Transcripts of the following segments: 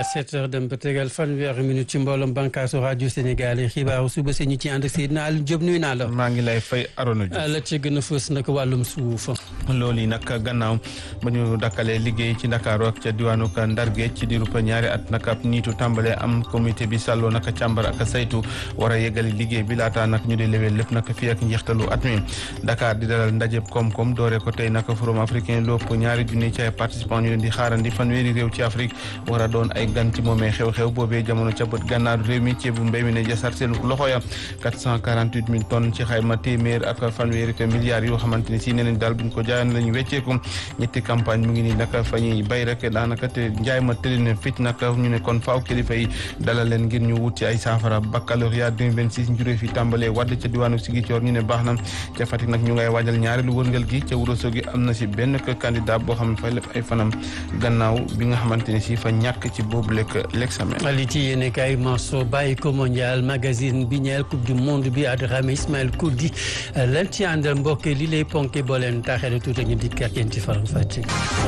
sept heures dem ba tegal fanweeri minute ci mbooloom bànkaasu rajo Sénégal yi xibaaru suba si ñu ci ànd ak Seydina Aliou Diop nuyu naa la. maa ngi lay fay Arona Diouf. la ci gën a fës nag wàllum suuf. loolu yi nag gannaaw ba ñu dakkalee liggéey ci Ndakaaru ak ca diwaanu Ndar Géej ci diirub ñaari at nag ab niitu tàmbalee am comité bi sàlloo nag càmbar ak saytu war a yeggali liggéey bi laataa nag ñu di lewee lépp nag fii ak njeextalu at mi Dakar di dalal ndajeb koom-koom doore ko tey nag forum africain lépp ñaari junni ci ay participants ñu leen di xaarandi fanweeri réew ci Afrique war a doon ay gan ci moomee xew-xew boobee jamono ca bët gànnaaru réew mi ceebu mbéy mi ne jasar seen loxo ya 448 mille tonnes ci xayma téeméer ak fanweeri te milliards yoo xamante ni si neneen daal buñ ko jaayan lañu wecceeku ñetti campagne mu ngi nii nag fa ñuy bay rek daanaka te njaay ma tëli ne fit nag ñu ne kon faaw kilifa yi dalal leen ngir ñu wut ci ay saafara baccalauréat 2026 njurée fi tàmbalee wadd ca diwaanu Ziguinchor ñu ne baax na ca Fatick nag ñu ngay waajal ñaareelu wërngal gi ca Ourossogui am na si benn candidat boo xam ne fay lef ay fanam gannaaw bi nga xamante ne si fa ñàkk ci boobu lekk l'examen li ci yéene kay Mansour bàyyi ko mondial magazine bi ñeel coupe du monde bi Adrame Ismaël Koudi lan ci àndal mbokk li lay ponke boo leen taaxee tuuti ñu dikkaat yéen ci faram fàcce.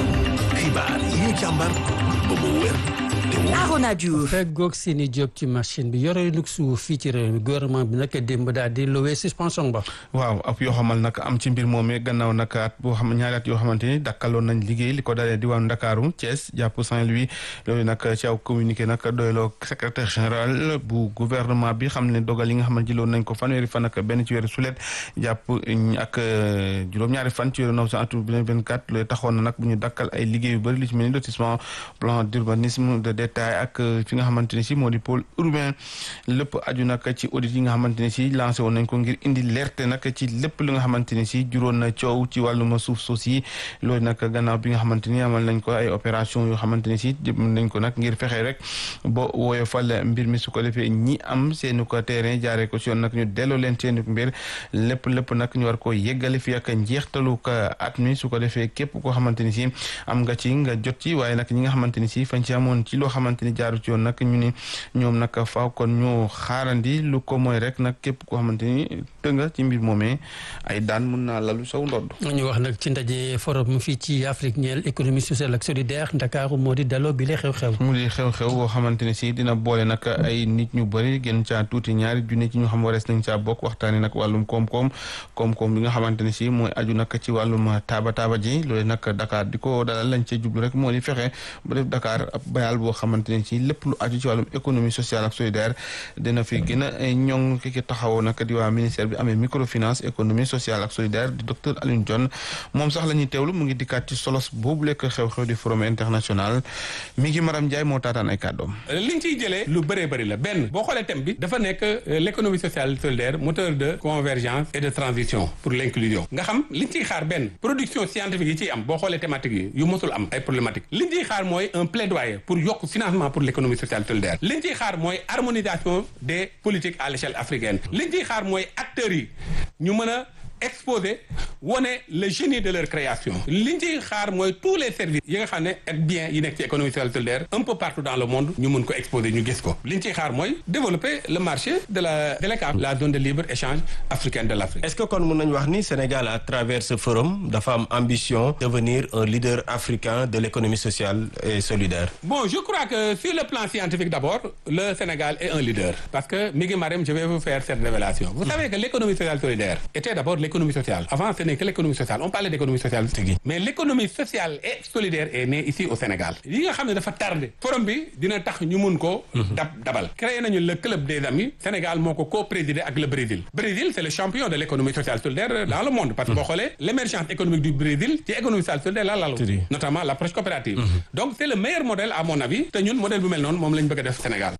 xibaar yi ñu càmbar ba mu wér Arona Diouf feggoog seeni job ci machine bi yore lu suuf fii ci réew mi gouvernement bi nag démb daal di lowee suspension ba. waaw ab yoo xamal nag am ci mbir moomee gannaaw nag at boo xam ñaari at yoo xamante ni dakkaloon nañ liggéey li ko dalee diwaanu Ndakaaru Thiès jàpp Saint-Louis loolu nag ci aw communiqué nag doyloo secrétaire général bu gouvernement bi xam ne dogal yi nga xam ne jëloon nañ ko fanweeri fan ak benn ci weeru sulet jàpp ak juróom-ñaari fan ci weeru novembre atum 2024 loolu taxoon na nag bu ñu dakkal ay liggéey yu bëri li ci mel ni lotissement plan d'urbanisme de détail ak fi nga xamante ne si moo di pôle urbain lépp aju nag ci audit yi nga xamante ne si lancé woon nañ ko ngir indi leerte nag ci lépp li nga xamante ne si juróon na coow ci wàllum suuf suuf si loolu nag gannaaw bi nga xamante ni amal nañ ko ay opération yoo xamante ne si jëm nañ ko nag ngir fexe rek bo woyofal mbir mi su ko defee ñi am seeni ko terrain jaaree ko si yoon nag ñu delloo leen seeni mbir lépp lépp nag ñu war ko yeggale fi ak njeextalu ko at mi su ko defee képp koo xamante ni si am nga ci nga jot ci waaye nag ñi nga xamante ni si fañ ci amoon ci loo xamante ni jaaru ci yoon nag ñu ni ñoom nag faaw kon ñu xaarandi lu ko mooy rek nag képp koo xamante ni tënga ci mbir moomee ay daan mun naa lalu saw ndodd ñu wax nag ci ndaje forum fii ci Afrique ñeel économie sociale ak solidaire Ndakaaru moo di daloo bi la xew-xew mu di xew-xew boo xamante ne si dina boole nag ay nit ñu bëri gën caa tuuti ñaari junni ci ñu xam warees nañ caa bokk waxtaani nag wàllum koom-koom koom-koom bi nga xamante ne si mooy aju nag ci wàllum taaba taaba ji loolu nag Dakar di ko dalal lañ cee jublu rek moo di fexe ba def Dakar ab bayal boo xamante ne si lépp lu aju ci wàllum économie sociale ak solidaire dina fi gën a ñoŋ ki ki taxawoo nag di waa ministère bi amee microfinance économie sociale ak solidaire di docteur Alioune Dione moom sax la ñuy teewlu mu ngi dikkaat ci solos boobu lekk xew-xew di forum international mi ngi Maram Ndiaye moo taataan ay kàddoom liñ ciy jëlee lu bëree bëri la benn boo xoolee thème bi dafa nekk l'économie sociale solidaire moteur de convergence et de transition pour l'inclusion nga xam liñ ciy xaar benn production scientifique yi ciy am boo xoolee thématique yi yu mosul am ay problématique liñ ciy xaar mooy un plaidoyer pour yokk financement pour l'économie sociale solidaire liñ ciy xaar mooy harmonisation des politiques à l'échelle africaine liñ ciy xaar mooy acteurs yi ñu mën a exposer wone le génie de leur création liñ ciy xaar mooy tous les services yi nga xam ne et bien yi nekk ci économie sociale solidaire un peu partout dans le monde ñu mën ko exposer ñu gis ko liñ ciy xaar mooy développer le marché de la de l'ECAF la zone de libre échange africaine de l'Afrique est-ce que kon mën nañu wax ni Sénégal à travers ce forum dafa am ambition devenir un leader africain de l'économie sociale et solidaire bon je crois que sur le plan scientifique d'abord le Sénégal est un leader parce que mi ngi Marème je vais vous faire cette révélation vous savez que l'économie sociale solidaire était d'abord l'économie sociale avant ce n'est que l'économie sociale on parlait d'économie sociale mais l'économie sociale et solidaire est née ici au Sénégal yi nga xam ne dafa tardé forum bi dina tax ñu mun ko dab dabal créé nañu le club des amis Sénégal moo ko co-présidé ak le Brésil Brésil c'est le champion de l'économie sociale solidaire dans le monde parce que boo xoolee l'émergence économique du Brésil ci économie sociale solidaire la lalu notamment l'approche coopérative donc c'est le meilleur modèle à mon avis te ñun modèle bu mel noonu moom lañ bëgg a def Sénégal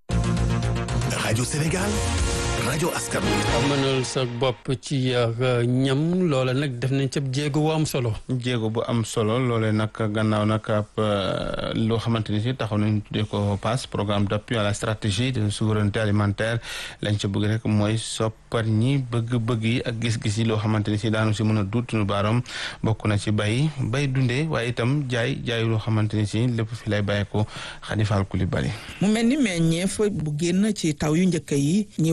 rajo Sénégal rajo askan mënal sa bopp ci ñam loola nag def nañ ca jéego bu am solo. jéego bu am solo loolee nag gannaaw nag ab loo xamante ni si taxaw nañ tuddee ko PAS programme d'appui à la stratégie de souveraineté alimentaire lañ ca bëgg rek mooy soppar ñi bëgg-bëgg yi ak gis-gis yi loo xamante ni si daanu si mën a duut nu baaram bokk na ci bay bay dundee waaye itam jaay jaay loo xamante ni si lépp fi lay bàyyi ko Khady Fall Coulibaly mu mel ni meññeef bu génn ci taw yu njëkk yi ñi wax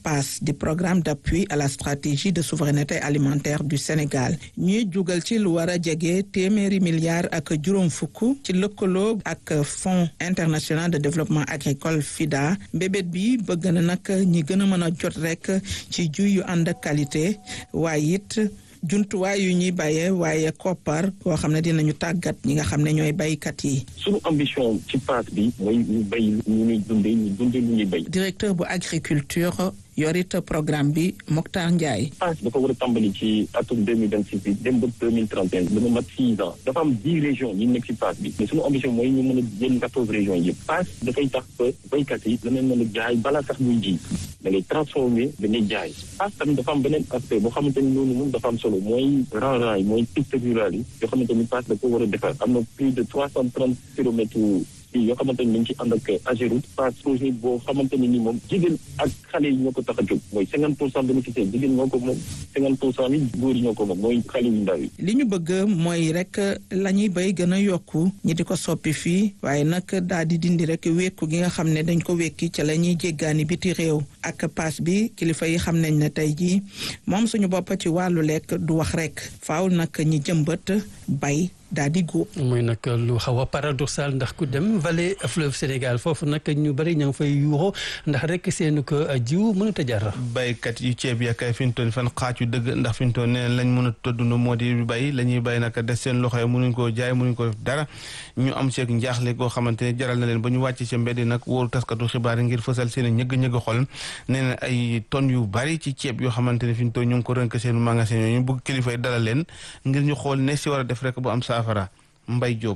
PAS di programme d'appui à la stratégie de souveraineté alimentaire du Sénégal ñuy jugal ci lu war a jege téeméeri milliards ak juróom fukk ci lëkkaloo ak Fonds international de développement agricole FIDA mbébét bi bëgg na nag ñi gën a mën a jot rek ci jiw yu ànd ak qualité waaye it jumtuwaay yu ñuy bayee waaye koppar koo xam ne dinañu tàggat ñi nga xam ne ñooy baykat yi. suñu ambition ci PAS bi mooy ñu bay ñu ñuy dundee ñu dundee lu ñuy bay. directeur bu agriculture yorit programme bi Mokhtar Ndiaye. PAS dafa war a tàmbali ci atum deux mille vingt six bi dem ba deux mille trente et un dana mat six ans dafa am dix régions yi nekk ci PAS bi mais suñu ambition mooy ñu mën a jël quatorze régions yëpp PAS dafay tax ba baykat yi danañ mën a jaay balaa sax muy ji da ngay transformer da ngay jaay PAS tamit dafa am beneen aspect boo xamante ni loolu moom dafa am solo mooy rang-rang yi mooy piste rurale yi yoo xamante ni PAS da ko war a defar am na plus de trois cent trente kilomètres yoo xamante ni dañ ci ànd ak Ageroute PAS projet boo xamante ni ni moom jigéen ak xale yi ñoo ko tax a jóg mooy cinquante pour cent bénéficiaire jigéen ñoo ko moom cinquante pour cent yi góor yi ñoo ko moom mooy xale yu ndaw yi li ñu bëgg mooy rek la ñuy bay gën a yokku ñi di ko soppi fii waaye nag daal di dindi rek wékku gi nga xam ne dañ ko wékki ca la ñuy jéggaani biti réew ak PAS bi kilifa yi xam nañ ne tey jii moom suñu bopp ci wàllu lekk du wax rek faaw nag ñi jëmbat bay daal di góob. muy nag lu xaw a paradoxal ndax ku dem vallée fleuve Sénégal foofu nag ñu bëri ña ngi fay yuuxoo ndax rek seen ko jiw mënut a jar. baykat yu ceeb ya kay fi ñu toll fan xaaju dëgg ndax fi ñu toll nee lañ mën a todduna moo di bay la ñuy bay nag des seen loxo yi mënuñ koo jaay mënuñ ko def dara ñu am seeg njaaxle goo xamante ne jaral na leen ba ñu wàcc ci mbedd nag wóoru taskatu xibaar yi ngir fësal seen ñëgg-ñëgg xol nee na ay tonnes yu bari ci ceeb yoo xamante ne fi ñu toll ñu ngi ko rënk seen magasin yooyu ñu bëgg kilifa yi dalal leen ngir ñu xool ne si war a def rek bu am saafara Mbay Jóob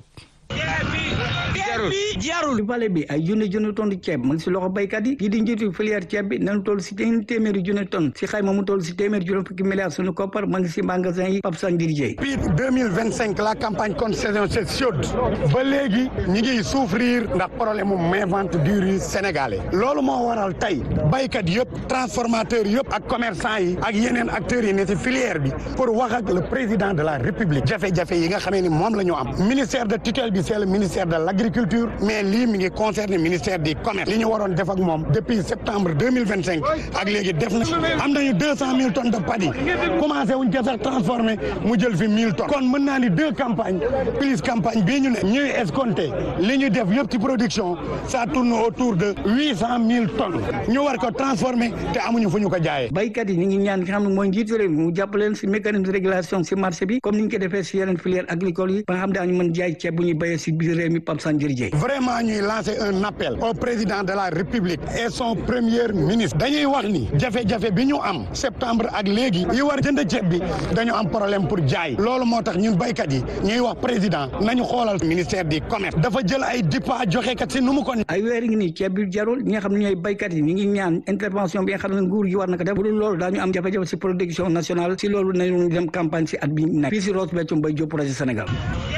jarul vallée bi ay junne junne tonne ceeb mu ngi si loxo baykat yi kii di njiitu filière ceeb bi nañu toll si téeméeri junne tonne si xayma mu toll si téeméeri juróom fukki milliards suñu koppar mu ngi si magasin yi Pape Sandir Dieye depuis deux mille vingt cinq la campagne contre saison c'est chaude ba léegi ñi ngi souffrir ndax problème mu main vente du riz sénégalais loolu moo waral tey baykat yëpp transformateurs yëpp ak commerçant yi ak yeneen acteurs yi ne si filière bi pour wax ak le président de la république jafe-jafe yi nga xamee ni moom la ñu am ministère de tutelle bi c'est le ministère de l'agriculture mais lii mi ngi concerné ministère du commerce li ñu waroon def ak moom depuis septembre deux mille vingt cinq ak léegi def na am nañu deux cent mille tonnes de paddy commencé wuñ ko sax transformé mu jël fi mille tonnes kon mën naa ni deux campagnes plus campagne bii ñu ne ñuy escompté li ñu def yëpp ci production ça tourne autour de huit cent mille tonnes ñu war ko transformé te amuñu fu ñu ko jaayee. baykat yi ñu ngi ñaan ki xam ne mooy njiitu réew mi mu jàppale leen si mécanisme de régulation si marché bi comme ni ñu ko defee si yeneen filière agricole yi ba nga xam daañu mën jaay ceeb bu ñuy béyee si biir réew mi Pape Sandir Dieye vraiment ñuy lancer un appel au président de la république et son premier ministre dañuy wax ni jafe-jafe bi ñu am septembre ak léegi yi war jënd ceeb bi dañu am problème pour jaay loolu moo tax ñun baykat yi ñuy wax président nañu xoolal ministère du commerce dafa jël ay dippa joxe kat si nu mu ko ay weer ngi nii ceeb bi jarul ñi nga xam ne ñooy baykat yi ñu ngi ñaan intervention bi nga xam ne nguur gi war na ko def bu dul loolu daañu am jafe-jafe si production nationale si loolu nañu dem campagne si at bi nekk fii si Ross Béthio Mbaye Diop projet Sénégal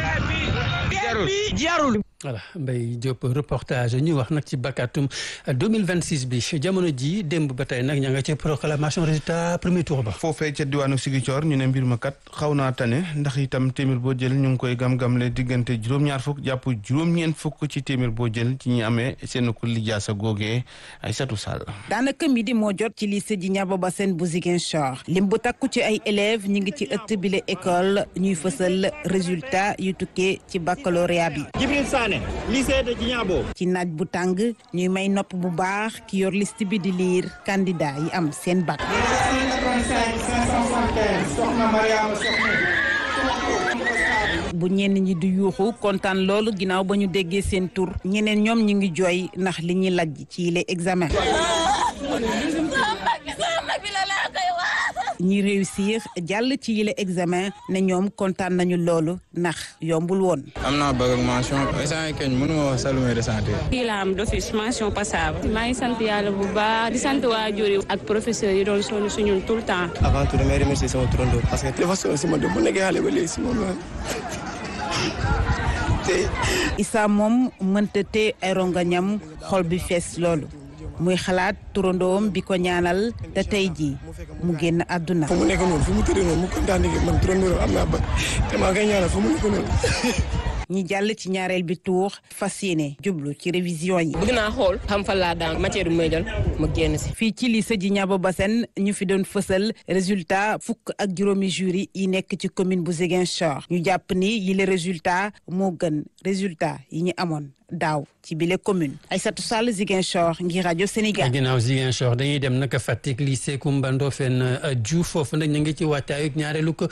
jarul voilà Mbaye Diop reportage ñu wax nag ci bakatum 2026 bi jamono ji démb ba tey nag ña nga ci proclamation résultat premier tour ba. foofee ca diwaanu Ziguinchor ñu ne mbir ma kat xaw naa tane ndax itam téeméer boo jël ñu ngi koy gam-gamle diggante juróom-ñaar fukk jàpp juróom-ñeent fukk ci téeméer boo jël ci ñi amee seen ku lijaasa googee ay satu sall. daanaka midi moo jot ci lycée Djignabo Bassène bu Ziguinchor lim bu takku ci ay élèves ñu ngi ci ëtt bile école ñuy fësal résultat yu tukkee ci baccalauréat bi. lycée de Djignabo ci naaj bu tàng ñuy may nopp bu baax ki yor liste bi di liir candidat yi am seen bac. bu ñenn ñi di yuuxu kontaan loolu ginnaaw ba ñu déggee seen tur ñeneen ñoom ñu ngi jooy ndax li ñuy lajj ci yile examen. ñi réussir jàll ci yile examen ne ñoom kontaan nañu loolu ndax yombul woon. am naa bëgg ak mention instant keñ mënu ma wax salu may ressentir. kii la am d'office mention passable. maa ngi sant yàlla bu baax di sant waajur yi ak professeur yi doon sonn suñu tout le temps. avant tout damay remercier sama turando parce que dafa sonn si ma bu nekkee xale ba léegi si moom la Issa moom mënta te ay rongañam xol bi fees loolu. muy xalaat turandoom bi ko ñaanal te tey jii mu génn àdduna. fu mu nekk noonu fu mu tëddee noonu mu kontaan man turandoom am naa ba te maa koy ñaanal fu mu nekk noonu ñi jàll ci ñaareel bi tour fas yéene jublu ci révision yi. bëgg naa xool xam fan laa daan matière bi may jël ma génn si. fii ci lycée Djignabo Bassène ñu fi doon fësal résultat fukk ak juróomi jury yi nekk ci commune bu Ziguinchor ñu jàpp ni yile résultat moo gën résultat yi ñu amoon daaw ci bile commune Aïssatou Sall Ziguinchor ngir rajo Sénégal. ginnaaw Ziguinchor dañuy dem naka Fatick lycée Koumba Ndofène Diouf foofu nag ñu ngi ci waajtaayu ñaareelu ko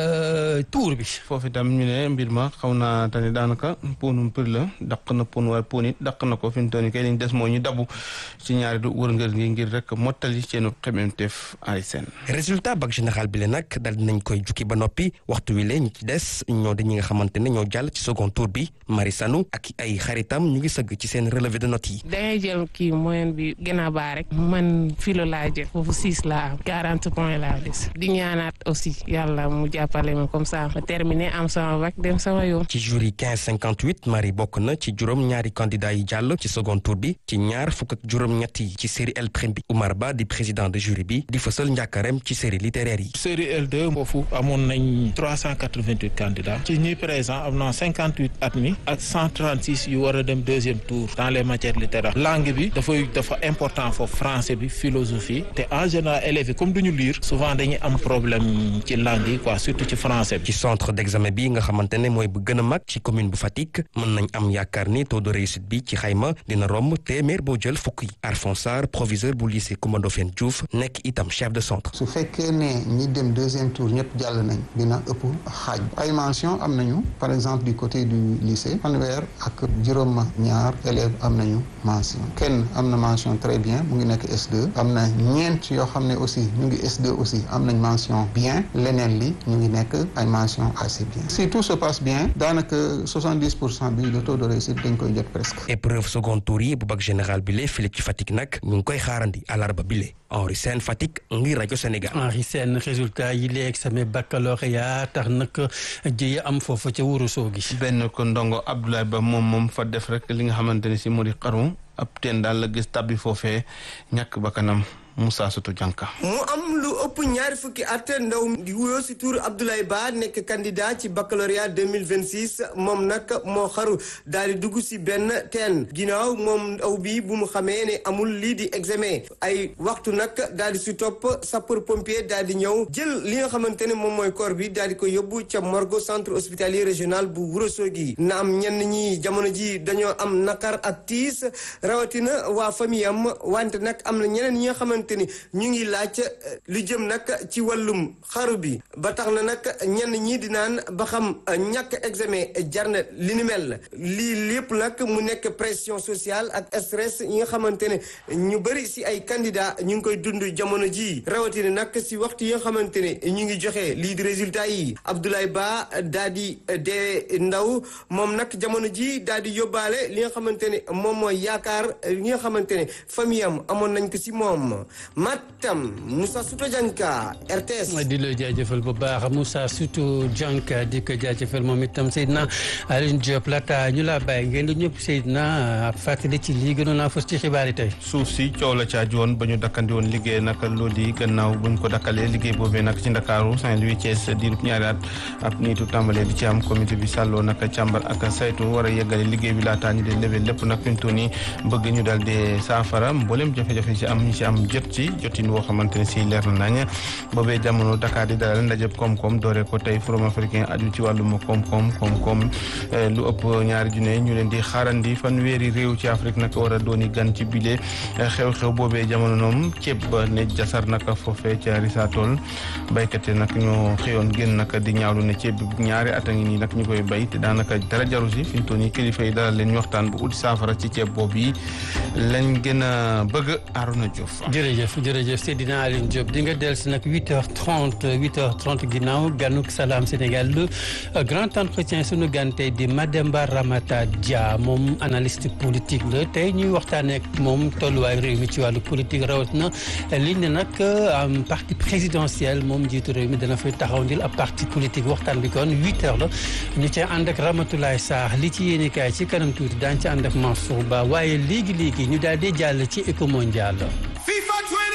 tour bi. foofu itam ñu ne mbir ma xaw naa tane daanaka ponum për la daq na pon waaye pon it daq na ko fi mu toll nii kay liñ des moo ñu dabu ci ñaareelu wërngër gi ngir rek mottali seenu xemmeemteef ay seen. résultat bac général bi la nag daal dinañ koy jukki ba noppi waxtu wi la ñu ci des ñoo di ñi nga xamante ne ñoo jàll ci second tour bi Marie Sanou ak ay xaritam ñu ngi sëgg ci seen relevé de notes yi. dangay jël kii moyenne bi gën a baax rek man filo laa jël foofu six laa am quarante points laa des di ñaanaat aussi yàlla mu jàppale ma comme ça ma terminé am sama bac dem sama yoon. ci jury 15 58 Marie bokk na ci juróom ñaari candidat yi jàll ci second tour bi ci ñaar fukk ak juróom-ñett yi ci série L prime bi Oumar Ba di président de jury bi di fësal njàkkarem ci série littéraire yi. série L2 foofu amoon nañ 388 candidats ci ñi présent am na 58 admis ak 136 yu war a dem deuxième tour dans les matières littéraires langue bi dafay dafa important foofu français bi philosophie te en général élèves yi comme duñu lire souvent dañuy am problème ci langue yi quoi surtout ci français bi. ci centre d'examen bi nga xamante ne mooy bu gën a mag ci commune bu Fatick mën nañ am yaakaar ni taux de réussite bi ci xayma dina romb téeméer boo jël fukk yi Arfon Sarr proviseur bu lycée Coumba Ndoffène Diouf nekk itam chef de centre. su fekkee ne ñi dem deuxième tour ñëpp jàll nañ dina ëpp xaaj ay mention am nañu par exemple du côté du lycée fanweer ak juróom ñaar élèves am nañu mention kenn am na mention très bien mu ngi nekk S2 am na ñeent yoo xam ne aussi ñu ngi S2 aussi am nañ mention bien leneen li ñu ngi nekk ay mention assez bien si tout se passe bien daanaka 70 pour cent bi le taux de réussite dañ koy jot presque. épreuve second tour yi bu bac général bi lee file ci Fatick nag ñu ngi koy xaarandi àllarba bi lee Henri Sène Fatick ngir rajo Sénégal. Henri Sène résultat yi léegi examen baccalauréat tax nag jëye am foofu ca Ourossogui gi. benn ko ndongo Abdoulaye Ba moom moom fa def rek li nga xamante ne si moo di xaru ab teen daal la gis tabbi foofee ñàkk bakkanam Moussa Soutou Dianka. mu am lu ëpp ñaari fukki at ndaw di wuyoo si tur Abdoulaye Ba nekk candidat ci baccalauréat 2026 moom nag moo xaru daal di dugg si benn teen ginnaaw moom ndaw bi bu mu xamee ne amul lii di examen ay waxtu nag daal di si topp sapeur pompier daal di ñëw jël li nga xamante ne moom mooy corps bi daal di ko yóbbu ca morgue centre hospitalier régional bu Ourossogui na am ñenn ñi jamono ji dañoo am nakar ak tiis rawatina waa famille am wante nag am na ñeneen ñi nga xamante ni ñu ngi laaj lu jëm nag ci wàllum xaru bi ba tax na nag ñenn ñi di naan ba xam ñàkk examen jar na li ni mel lii lépp nag mu nekk pression sociale ak stress yi nga xamante ne ñu bëri si ay candidat ñu ngi koy dund jamono ji rawatina nag si waxtu yi nga xamante ne ñu ngi joxe lii di résultat yi Abdoulaye Ba daa di dee ndaw moom nag jamono ji daa di yóbbaale li nga xamante ne moom mooy yaakaar li nga xamante ne famille am amoon nañ ko si moom Matam Moussa Souto Dianka RTS. di la jaajëfal bu baax Moussa Souto Dianka di ko jaajëfal moom itam Seydina Alioune Diop laata ñu laa bàyyi ngeen di ñëpp Seydina fàttali ci lii gënoon naa fës ci xibaar yi tey. suuf si coow la caa woon ba ñu dakkandi woon liggéey nag loolu yi gannaaw buñ ko dakkalee liggéey boobee nag ci Ndakaaru Saint-Louis Thiès diirub ñaari at ab niitu tàmbalee di ci am comité bi sàlloo nag càmbar ak saytu war a yeggale liggéey bi laataa ñu di levé lépp nag fi mu toll nii bëgg ñu daal di saafara mboolem jafe-jafe ci am ñu ci am jot ci jotin woo xamante ne si leer na nañ boobee jamono Dakar di dalal ndajeb koom-koom doore ko tey forum africain aju ci wàllum koom-koom koom-koom lu ëpp ñaari junne ñu leen di xaarandi fanweeri réew ci Afrique nag war a dooni gan ci bile xew-xew boobee jamono noom ceeb ba ne jasar nag foofee ca Risatol baykat yi nag ñoo xëyoon génn nag di ñaawlu ne ceeb bi ñaari at a ngi nii nag ñu koy bay te daanaka dara jaru si fi mu toll nii kilifa yi dalal leen ñu waxtaan bu ut saafara ci ceeb boobu yi lañ gën a bëgg Arona Diouf. jërëjëf jërëjëf Seydina Aline Diop di nga dellu si nag 8h30 8h30 ginnaaw ganuk Salam Sénégal le grand entretien sunu gan tey di Mademba Ramata Dia moom analyste politique la tey ñuy waxtaanee ak moom tolluwaay réew mi ci wàllu politique rawatina liñ ne nag am parti présidentiel moom njiitu réew mi dana fay taxaw ndil ab parti politique waxtaan bi kon 8h la ñu cay ànd ak Ramatoulaye Sarr li ci yéene kaay ci kanam tuuti daañu ci ànd ak Mansour Ba waaye léegi léegi ñu daal di jàll ci éco mondial. FIFA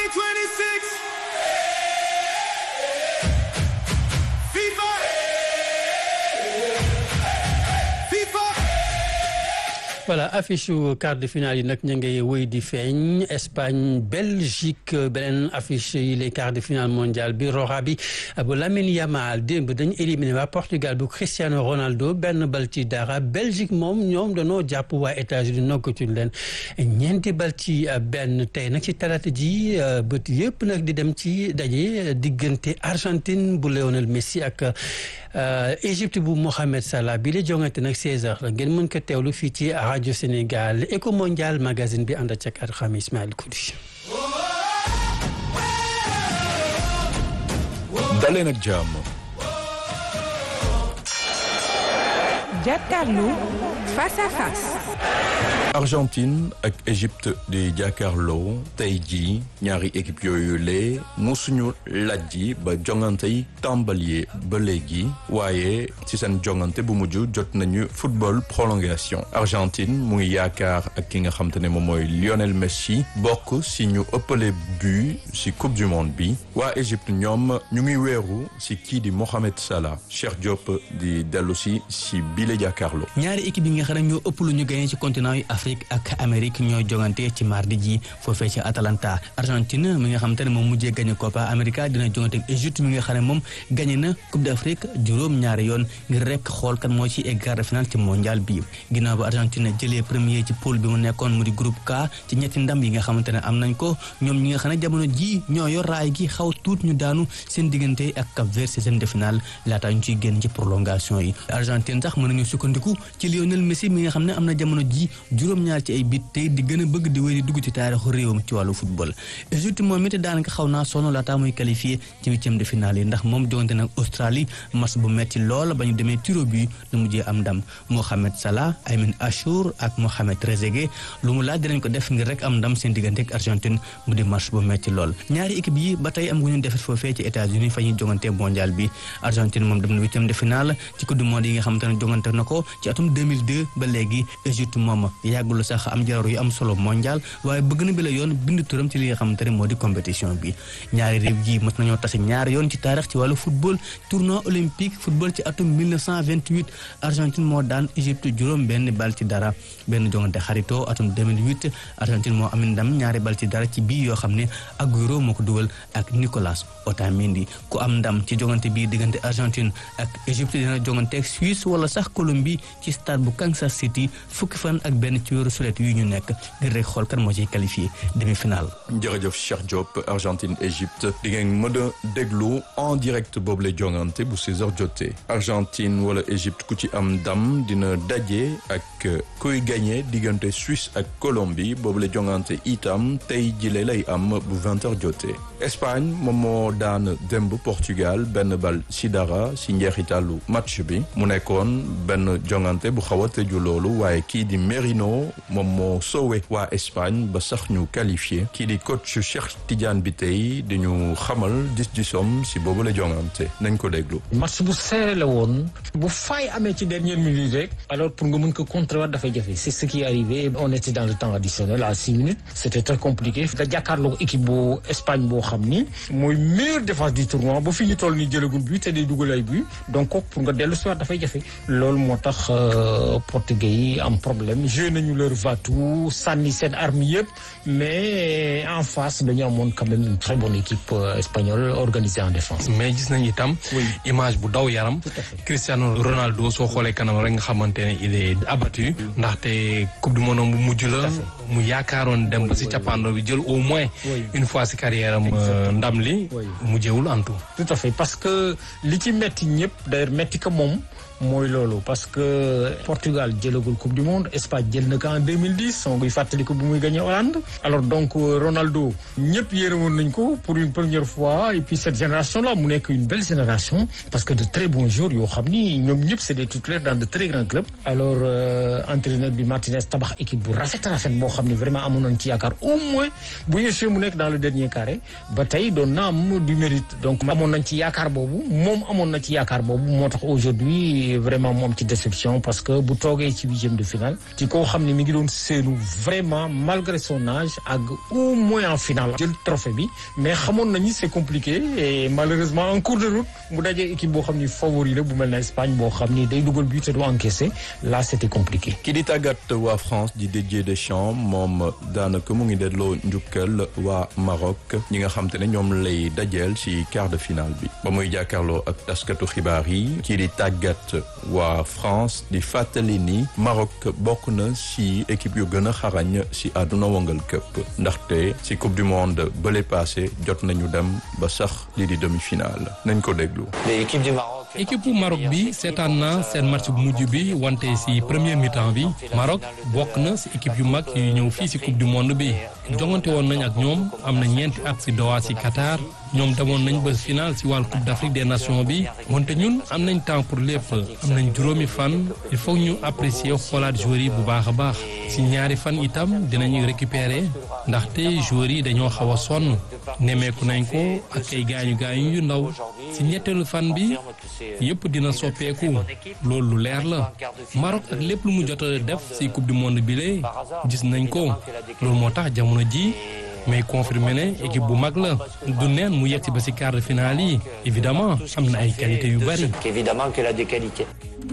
2026. FIFA. FIFA voilà affiche quart de finale yi nag ñu ngi wéy di feeñ Espagne Belgique beneen affiche yi les quarts de finale mondial bi Roxa bi bu Lamine Yamal démb dañu éliminé waa Portugal bu Cristiano Ronaldo benn bal ci dara Belgique moom ñoom dañoo jàpp waa États-Unis noggatuñ leen ñeenti bal ci benn tey nag ci talaata ji bët yëpp nag di dem ci daje diggante Argentine bu Lionel Messi ak Égypte bu Mohamed Salah bi la jongante nag 16h la ngeen mën ko teewlu fii ci rajo Sénégal Eco Mondial magazine bi ànd ak ak xam Ismaël Koudi. daleen ak jàmm. jàkkaarloo face à face. Argentine ak Égypte di jàkkaarloo tey jii ñaari équipe yooyu lee musuñu lajji ba jongante yi tàmbalee ba léegi waaye ci seen jongante bu mujj jot nañu football prolongation Argentine mu ngi yaakaar ak ki nga xam te ne moom mooy Lionel Messi bokk si ñu ëppale but si coupe du monde bi waa Égypte ñoom ñu ngi weeru si kii di Mohamed Salah Cheikh Diop di dellu si si bile jàkkaarloo. ñaari équipe yi nga xam ne ñoo ëpp lu ñu gagné ci continent yi Afrique ak Amérique ñoo jongante ci mardi ji foofee ci Atalanta Argentine mi nga xam te ne moom mujjee gagné Copa América dina jongante ak Égypte mi nga xam ne moom gagné na Coupe d'Afrique juróom ñaari yoon ngir rek xool kan moo ci egg quart de finale ci mondial bi ginnaaw ba Argentine jëlee premier ci poule bi mu nekkoon mu di groupe K ci ñetti ndam yi nga xamante ne am nañ ko ñoom ñi nga xam ne jamono ji ñoo yor raay gi xaw tuut ñu daanu seen diggante ak Cap Vert ci seen de finale laataa ñu ciy génn ci prolongation yi Argentine sax mën nañu sukkandiku ci Lionel Messi mi nga xam ne am na jamono ji juróom-ñaar ci ay bit tey di gën a bëgg di wéy di dugg ci taarixu réewam ci wàllu football Égypte moom it daanaka xaw naa sonn laataa muy qualifié ci huitième de finale yi ndax moom jongante nag Australie match bu metti lool ba ñu demee tiro bi lu mujjee am ndam Mohamed Salah Aymin Achour ak Mohamed Trezeguet lu mu laaj dinañ ko def ngir rek am ndam seen diggante ak Argentine mu di match bu metti lool ñaari équipe yi ba tey am gu ñu defet foofee ci États-Unis fa ñuy jongante mondial bi Argentine moom dem na huitième de finale ci coupe du monde yi nga xamante ne jongante na ko ci atum 2002 ba léegi Égypte moom yàggul sax am jararu yu am solo mondial waaye bëgg na bi la yoon bind turam ci li nga xamante ne moo di compétition bi ñaari réew yi mës nañoo tase ñaari yoon ci taarix ci wàllu football tournoi olympique football ci atum 1928 Argentine moo daan Égypte juróom benn bal ci dara benn jongante xaritoo atum 2008 Argentine moo am ndam ñaari bal ci dara ci bii yoo xam ne Agüero moo ko dugal ak Nicolas Otamendi ku am ndam ci jongante bii diggante Argentine ak Égypte dina jongante ak Suisse wala sax Colombie ci stade bu Kansas City fukki fan ak benn ci weeru sulet yu ñu nekk ngir rek xool kan moo ciy qualifié demi-finale. jërëjëf Cheikh Diop Argentine Égypte di ngeen mën a déglu en direct boobu la jongante bu 16h jotee Argentine wala Égypte ku ci am ndam dina daje ak kuy gagné diggante Suisse ak Colombie boobu la jongante itam tey jile lay am bu 20h jotee. Espagne moom moo daan démb Portugal benn bal si dara si njeexitalu match bi mu nekkoon benn jongante bu xaw a tëju loolu waaye kii di Merino moom moo sowe waa Espagne ba sax ñu qualifié kii di coach Cheikh Tidiane bi tey di ñu xamal dis-disom si boobu la jongante nañ ko déglu. match bu serré la woon bu fay amee ci dernière minute rek alors pour nga mën ko contrewaat dafay jafe c'est ce qui est arrivé on était dans le temps additionnel à six minutes c'était très compliqué nga jàkkaarloo équipe bu Espagne boo xam ni mooy meilleure défense du tournoi ba fi ñu toll nii jëlagul but te day dugal ay but donc pour nga dellu si waat dafay jafe loolu moo tax portugais yi am problème joué nañu leur va-tout sànni seen arme yëpp mais en face dañu amoon quand même une très bonne équipe espagnole organisée en défense. mais gis nañu itam. image bu daw yaram. Cristiano Ronaldo soo xoolee kanam rek nga xamante ne il est abattu. ndaxte coupe du monde bu mujj la. mu yaakaaroon dem ba si cappaandaw bi jël au moins. une fois si carrière am ndam li. mu jéewul antu. tout à fait parce que li ci metti ñëpp d'ailleurs metti ko moom. mooy loolu parce que Portugal jëlagul coupe du monde Espagne jël na ko en 2010 soo koy fàttaliku bu muy gagné Hollande alors donc Ronaldo ñëpp yéenewoon nañ ko pour une première fois et puis cette génération là mu nekk une belle génération parce que de très bons joueurs yoo xam ni ñoom ñëpp c'est des titulaires dans de très grands clubs alors entraîneur bi Martinez tabax équipe bu rafet rafet boo xam ne vraiment amoon nañ ci yaakaar au moins bu ñu mu nekk dans le dernier carré ba tey doon na am du mérite donc amoon nañ ci yaakaar boobu moom amoon na ci yaakaar boobu moo tax aujourd'hui aussi vraiment moom ci déception parce que bu toogee ci huitième de finale ci koo xam ne mi ngi doon seenu vraiment malgré son âge ak au moins en finale jël trophée bi mais xamoon nañu c'est compliqué et malheureusement en cours de route mu dajee équipe boo xam ni favori la bu mel na Espagne boo xam ni day dugal but te du encaissé là c'était compliqué. ki di tàggat waa France di Didier Deschamps moom daanaka mu ngi delloo njukkal waa Maroc ñi nga xam te ne ñoom lay dajeel ci quart de finale bi ba muy jàkkaarloo ak taskatu xibaar yi kii di tàggat waa France di fàttali ni Maroc bokk na ci équipe yu gën a xarañ ci àdduna wongal këpp ndaxte ci coupe du monde bële passé jot nañu dem ba sax lii di demi-finale nañ ko déglu. équipe bu Maroc bi seetaan na seen match bu mujj bi wante ci premier mi-temps bi Maroc bokk na ci équipe yu mag yu ñëw fii ci coupe du monde bi jongante woon nañ ak ñoom am na ñeenti at ci Doha ci Qatar ñoom demoon nañ ba final ci wàllu coupe d'Afrique des nations bi wante ñun am nañ temps pour lépp am nañ juróomi fan il faut ñu apprécier xoolaat joueurs yi bu baax a baax ci ñaari fan itam dinañu récupérer ndaxte joueurs yi dañoo xaw a sonn nemmeeku nañ ko ak ay gaañu gaañu yu ndaw ci ñetteelu fan bi yëpp dina soppeeku loolu lu leer la Maroc ak lépp lu mu jot a def ci coupe du monde bi lee gis nañ ko loolu moo tax jamono ji mais confirmé ne équipe bu mag la du neen mu yegg si ba ci quart de finale yi évidemment am na ay qualité yu bari. évidemment qu'elle a des qualités.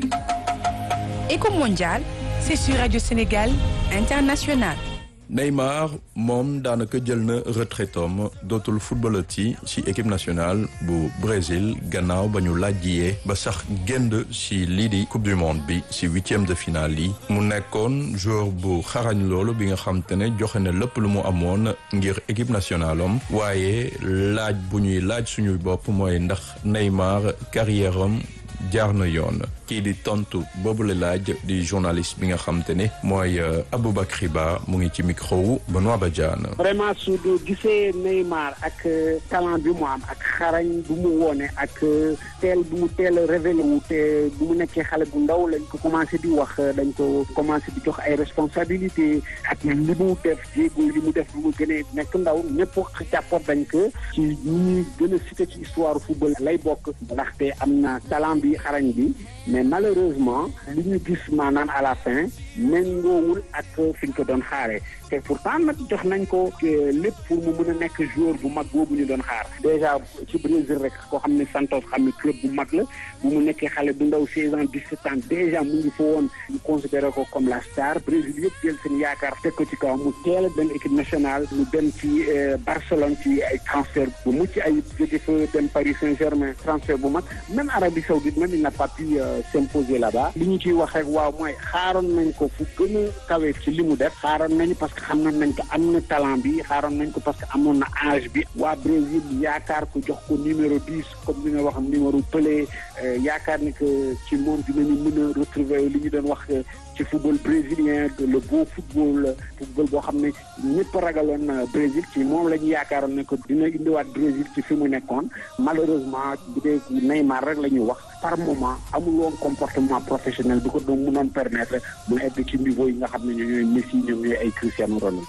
Éco mondial, c'est sur Radio Sénégal International. Neymar moom daanaka jël na retraitom dootul footballati ci équipe nationale bu Brésil gannaaw ba ñu laajjiyee ba sax génd ci lii di coupe du monde bi ci huitième de finale yi mu nekkoon joueur bu xarañ loolu bi nga xam te ne joxe na lépp lu mu amoon ngir équipe nationale am waaye laaj bu ñuy laaj suñuy bopp mooy ndax Neymar carrière am jaar na yoon kii di tontu boobu la laaj di journaliste bi nga xam te ne mooy Aboubacry Ba mu ngi ci micro wu Benoît Badiane. vraiment su gisee Neymar ak talent bi mu am ak xarañ bu mu woone ak teel bu mu teel a révélé wu te bu mu nekkee xale bu ndaw lañ ko commencé di wax dañ ko commencé di jox ay responsabilité ak li mu def jéego li mu def bu mu gënee nekk ndaw ñëpp jàppoon dañ ko ci ñi ñuy gën a cité ci histoire football lay bokk ndaxte am na talent bi xarañ bi mais malheureusement li ñu gis maanaam à la fin méngoowul ak fi ñu ko doon xaaree te pourtant nag jox nañ ko lépp pour mu mën a nekk joueur bu mag boobu ñu doon xaar déjà ci Brésil rek koo xam ne Santos xam ne club bu mag la bu mu nekkee xale bu ndaw 16 ans 17 ans déjà mu ngi fa woon ñu considéré ko comme la star Brésil yëpp jël seen yaakaar teg ko ci kaw mu teel a dem équipe nationale mu dem ci Barcelone ci ay transfert bu mucc ay jóge fa dem Paris Saint-Germain transfert bu mag même Arabie Saoudite même il n'a pas pu s'imposer là-bas li ñu ciy wax rek waaw mooy xaaroon nañ ko fu gën a kawe ci li mu def xaaroon nañu parce que xam nañ ko am na talent bi xaaroon nañ ko parce que amoon na âge bi waa Brésil yaakaar ko jox ko numéro 10 comme ni nga wax numéro Pelé yaakaar ni que ci moom dinañu mën a retrouver li ñu doon wax ci football brésilien le beau football football boo xam ne ñëpp ragaloon Brésil ci moom la ñu yaakaaroon ne ko dina indiwaat Brésil ci fi mu nekkoon malheureusement bu dee Neymar rek la ñuy wax par moment amul woon comportement professionnel bi ko doon mënoon permettre mu egg ci niveau yi nga xam ne ñooy Messi ñoom ñooy ay Cristiano Ronaldo.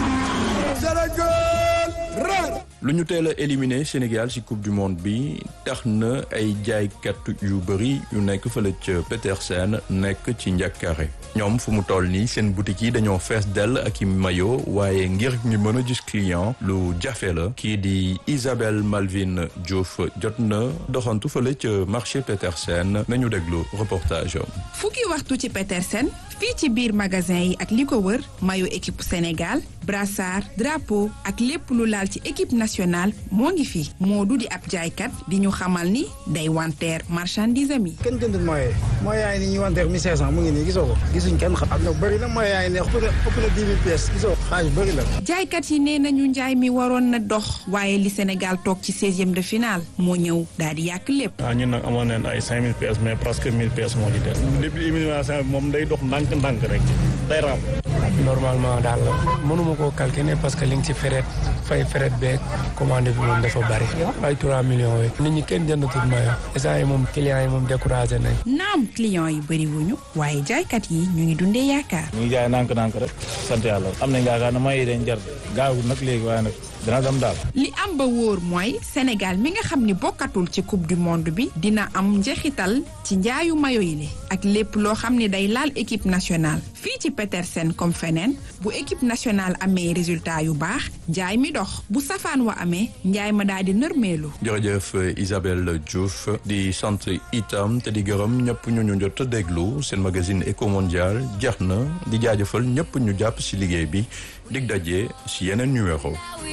lu ñu teel a éliminé Sénégal ci coupe du monde bi tax na ay jaaykat yu bëri yu nekk fële ca Petersen nekk ci njàkkaare ñoom fu mu toll nii seen boutique yi dañoo fees dell ak i mayo waaye ngir ñu mën a gis client lu jafe la kii di Isabelle Malvin Diouf jot na doxantu fële ca marché Petersen nañu déglu reportage am. fukki waxtu ci Petersen fii ci biir magasin yi ak li ko wër mayo équipe Sénégal brassard drapeau ak lépp lu laal ci équipe nationale moo ngi fi Modou di ab jaaykat di ñu xamal ni day wanteer marchandise am yi. kenn jëndul mooy mooy yaay ni ñuy wanteer 1500 mu ngi nii gisoo ko gisuñ kenn xam am na bëri na mooy yaay ne ëpp na ëpp na 10 000 pièces gisoo xaaj bëri la. jaaykat yi nee nañu njaay mi waroon na dox waaye li Sénégal toog ci 16e de finale moo ñëw daal di yàq lépp. ah ñun nag amoon nañ ay 5000 pièces mais presque 1000 pièces moo ci des. depuis élimination bi moom day dox ndànk-ndànk rek day raam. normalement daal mënuma koo calculer parce que li nga ci feret fay feret beeg commande bi moom dafa bari ay 3 millions yi nit ñi kenn jëndatul mayo instant yi moom clients yi moom découragé nañ naam clients yi bëri wuñu waaye jaaykat yi ñu ngi dundee yaakaar ñu ngi jaay nànk-nànk rek sant yàlla am nañ yaakaar ne may yi dañ jar gaawul nag léegi waaye nag dina dem daal li am ba wóor mooy Sénégal mi nga xam ni bokkatul ci coupe du monde bi dina am njeexital ci njaayu mayo yi le ak lépp loo xam ne day laal équipe nationale fii ci Petersen comme feneen bu équipe nationale amee résultat yu baax njaay mi dox bu safaan wa amee njaay ma daal di nërmeelu jërëjëf Isabelle Diouf di sant itam te di gërëm ñëpp ñu ñu jot a déglu seen magazine Eco Mondial jeex na di jaajëfal ñëpp ñu jàpp si liggéey bi dig daje si yeneen numéro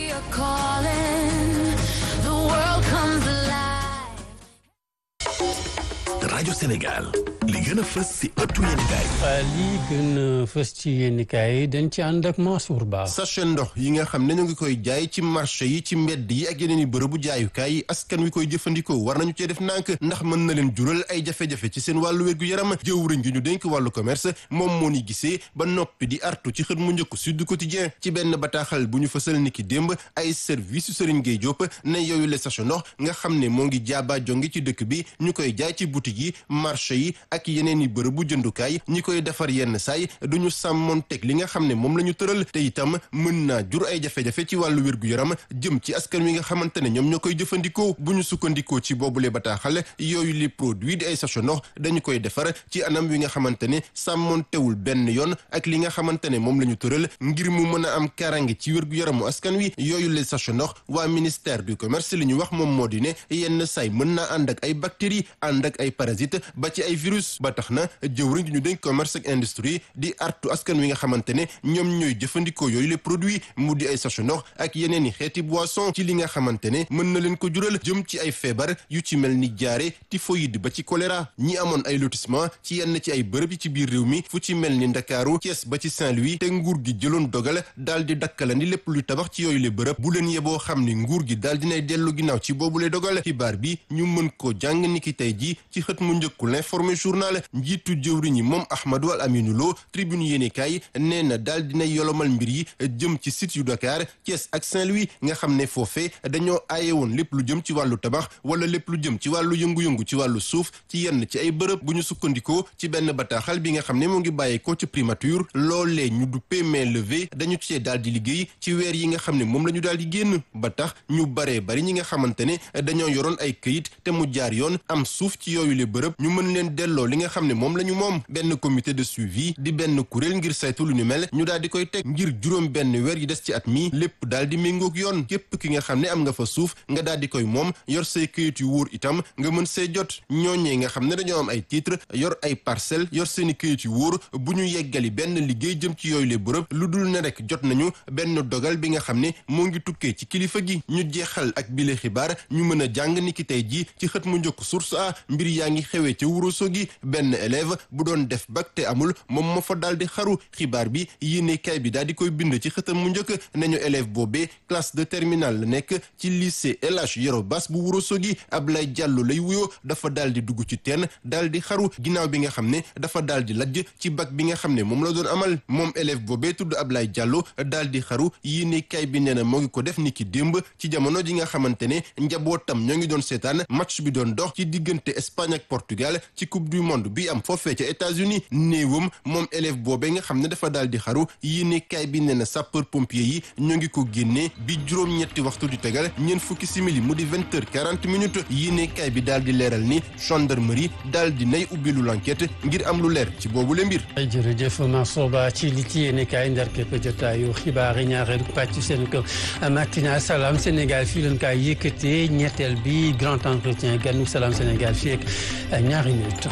rajo Sénégal li gën a fës si ëttu yéenekaay li gën a fës ci yéenekaay dañ ci ànd ak Mansour Ba sachet ndox yi nga xam ne ñu ngi koy jaay ci marché yi ci mbedd yi ak yeneen i bërëbu jaayukaay yi askan wi koy jëfandikoo war nañu cee def nànk ndax mën na leen jural ay jafe-jafe ci seen wàllu wérgu yaram jëwriñ gi ñu dénk wàllu commerce moom moo ni gisee ba noppi di artu ci xët mu njëkk Sud Quotidien ci benn bataaxal bu ñu fësal ni ki démb ay service Serigne Gueye Diop ne yooyu le sachet ndox nga xam ne moo ngi jaaba jonge ci dëkk bi ñu koy jaay ci boutique yi marché yi ak yeneen i bërëbu jëndukaay ñi koy defar yenn saay duñu sàmmoon teg li nga xam ne moom la ñu tëral te itam mën naa jur ay jafe-jafe ci wàllu wér-gu-yaram jëm ci askan wi nga xamante ne ñoom ñoo koy jëfandikoo bu ñu sukkandikoo ci boobule bataaxal yooyu li produit di ay sachet ndox dañu koy defar ci anam wi nga xamante ne sàmmoon tewul benn yoon ak li nga xamante ne moom la ñu tëral ngir mu mën a am karange ci wér-gu-yaramu askan wi yooyu le sachet ndox waa ministère du commerce li ñu wax moom moo di ne yenn saay mën naa ànd ak ay bactéries ànd ak ay parasites ba ci ay virus ba tax na jëwriñ ñu dénk commerce ak industrie di artu askan wi nga xamante ne ñoom ñooy jëfandikoo yooyu les produits mu di ay sachet ndox ak yeneen i xeeti boisson ci li nga xamante ne mën na leen ko jural jëm ci ay feebar yu ci mel ni jaare typhoïde ba ci choléra ñi amoon ay lotissement ci yenn ci ay bërëb yi ci biir réew mi fu ci mel ni Ndakaaru Thiès ba ci Saint-Louis te nguur gi jëloon dogal daal di dakkalandi lépp luy tabax ci yooyu le bërëb bu leen yeboo xam ni nguur gi daal dinay dellu ginnaaw ci boobu le dogal xibaar bi ñu mën ko jàng ni ki tey ji ci xët mu njëkku l'informé journal njiitu jëwriñ yi moom Ahmadou Al Aminou Lo tribune yéenekaay nee na daal dina yolomal mbir yi jëm ci site yu Dakar Thiès ak Saint-Louis nga xam ne foofee dañoo aaye woon lépp lu jëm ci wàllu tabax wala lépp lu jëm ci wàllu yëngu-yëngu ci wàllu suuf ci yenn ci ay bërëb bu ñu sukkandikoo ci benn bataaxal bi nga xam ne moo ngi bàyyeekoo ci primature loolee ñu duppee main levée dañu cee daal di liggéey ci weer yi nga xam ne moom la ñu daal di génn ba tax ñu baree bari ñi nga xamante ne dañoo yoroon ay këyit te mu jaar yoon am suuf ci yooyu le bërëb ñu mën leen delloo li nga xam ne moom la ñu moom benn comité de suivi di benn kuréel ngir saytu lu ñu mel ñu daal di koy teg ngir juróom benn weer yi des ci at mi lépp daal di méngoog yoon képp ki nga xam ne am nga fa suuf nga daal di koy moom yor say këyit yu wóor itam nga mën see jot ñooñee nga xam ne dañoo am ay titre yor ay parcelle yor seeni këyit yu wóor bu ñu yeggali benn liggéey jëm ci yooyu le bërëb lu dul ne rek jot nañu benn dogal bi nga xam ne moo ngi tukkee ci kilifa gi ñu jeexal ak bile xibaar ñu mën a jàng ni ki tey ji ci xët mu njëkk source a mbir yaa ngi xewee ca Ourossogui benn élève bu doon def bac te amul moom moo fa daal di xaru xibaar bi yéene kay bi daal di koy bind ci xëtam mu njëkk nañu élève boobee classe de terminale la nekk ci lycée El Hadj Yoro Bass bu Ourossogui Ablaye Diallo lay wuyoo dafa daal di dugg ci teen daal di xaru ginnaaw bi nga xam ne dafa daal di lajj ci bac bi nga xam ne moom la doon amal moom élève boobee tudd Ablaye Diallo daal di xaru yéene kay bi nee na moo ngi ko def ni ki démb ci jamono ji nga xamante ne njabootam ñoo ngi doon seetaan match bi doon dox ci diggante Espagne ak Portugal ci coupe du monde bi am foofee ca États-Unis néewam moom élève boobee nga xam ne dafa daal di xaru yéene kaay bi nee na sapeur pompier yi ñoo ngi ko génnee bi juróom-ñetti waxtu di tegal ñeent fukki simili mu di vingt heures quarante minutes yéene kaay bi daal di leeral ni gendarmerie daal di nay ubbilu l'enquête ngir am lu leer ci boobu le mbir. jërëjëf Mansour Ba ci li ci yéene kaay ndar képp jotaayu xibaar yi ñaareelu pàcc seen ko matinal Salam Sénégal fii leen kaay yëkkatee ñetteel bi grand entretien ganu Salam Sénégal fii ak ñaari minutes.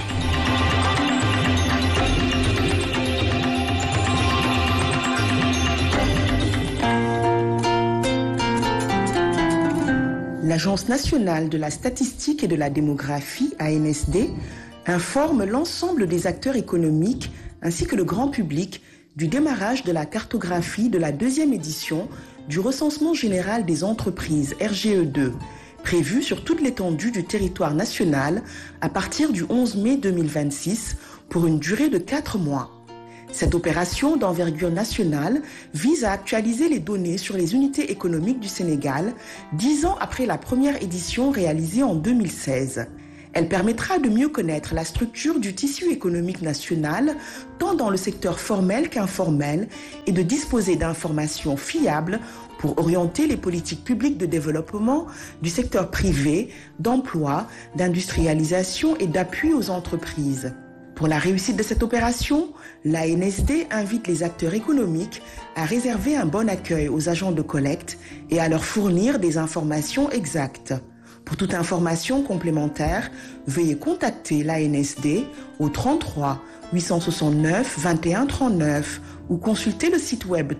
L'Agence nationale de la statistique et de la démographie, ANSD, informe l'ensemble des acteurs économiques ainsi que le grand public du démarrage de la cartographie de la deuxième édition du recensement général des entreprises RGE2, prévu sur toute l'étendue du territoire national à partir du 11 mai 2026 pour une durée de 4 mois. Cette opération d'envergure nationale vise à actualiser les données sur les unités économiques du Sénégal dix ans après la première édition réalisée en 2016. Elle permettra de mieux connaître la structure du tissu économique national, tant dans le secteur formel qu'informel, et de disposer d'informations fiables pour orienter les politiques publiques de développement du secteur privé, d'emploi, d'industrialisation et d'appui aux entreprises. Pour la réussite de cette opération, l'ANSD invite les acteurs économiques à réserver un bon accueil aux agents de collecte et à leur fournir des informations exactes. Pour toute information complémentaire, veuillez contacter l'ANSD au 33 869 21 39 ou consulter le site web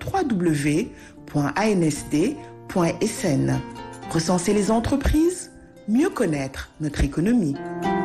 www.ansd.sn. Recenser les entreprises, mieux connaître notre économie.